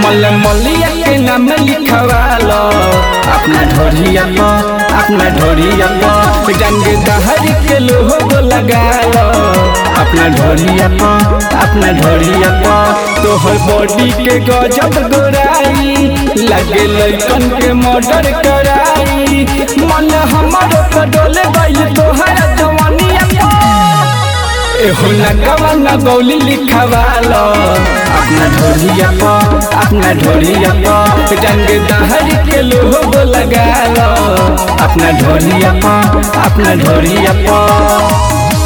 मल मलिया के नाम लिखवालो अपना ढोरिया पर अपना ढोरिया पर रंग दहर के लोहो लगालो अपना ढोरिया पर अपना ढोरिया पर तोहर बॉडी के गजब गोराई लगे लइकन के मर्डर कराई मन हमर पर डोले गइल तोहर जवानिया पर एहो नगवा नगौली लिखवालो अपना ढोरिया पर अपना ढोरिया पर रंग दहर के लोहो लगालो अपना ढोरिया पर अपना ढोरिया पर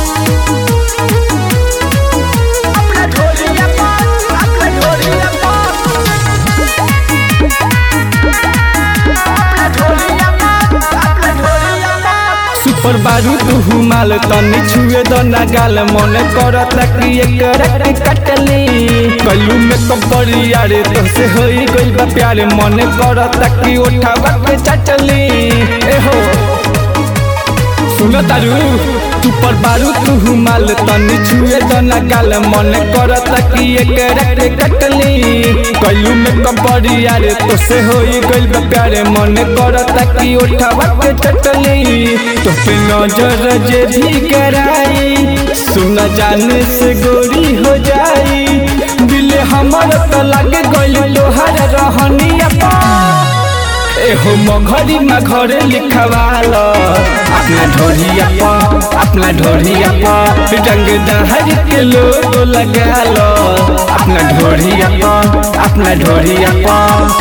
सुपर बारू तू माल तनी छुए दो ना गाल मन करत कि एकरा के कटली कलू में कपड़ी यारे तो से होई गइल बा प्यार मन करत कि उठावा के चटली ए हो सुन तारू तू पर बारू तू माल तनी छुए दो ना गाल मन करत कि एकरा के कटली कलू में कपड़ी यारे तो से होई गइल बा प्यार मन करत कि उठावा के चटली तो पे नजर जे भी कराई सुन जाने से गोरी हो जाई दिल हमर तो लगे गइल लोहार रहनिया एहो मघरी में घरे लिखवालो अपना ढोरिया पर अपना ढोरिया पर रंग दहर के लोग लगालो अपना ढोरिया पर अपना ढोरिया पर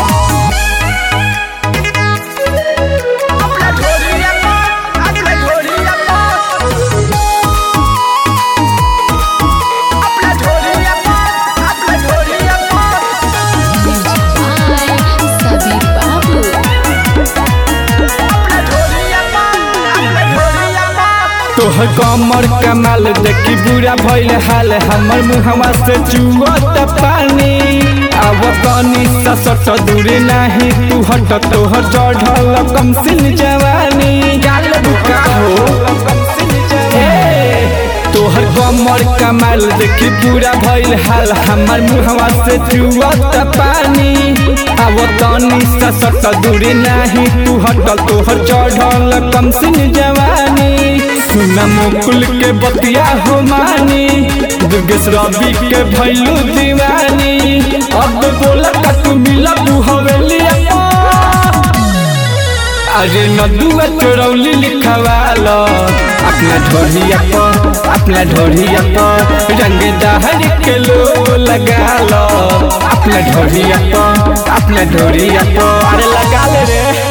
By Sabir Babu. तोहर कमर कमाल देखी बुरा भइल हाल हमर मुहवा से चुअत पानी अब कनी ससट दूरे नाही तू हट तोहर चढ़ल कम सिन जवानी गाल बुका हो ए, तोहर कमर कमाल देखी पूरा भइल हाल हमर मुहवा से चुअत पानी अब तनी ससट दूरे नाही तू हटल तोहर चढ़ल कम सिन जवानी सुना मुकुल के बतिया हो मानी दुर्गेश रवि के भैलू दीवानी अब बोला का तू मिला तू हवेलिया अरे नदुआ चोरौली लिखवालो अपना ढोरिया पर अपना ढोरिया पर रंग दहर के लोग लगालो अपना ढोरिया पर अपना ढोरिया पर अरे लगा ले रे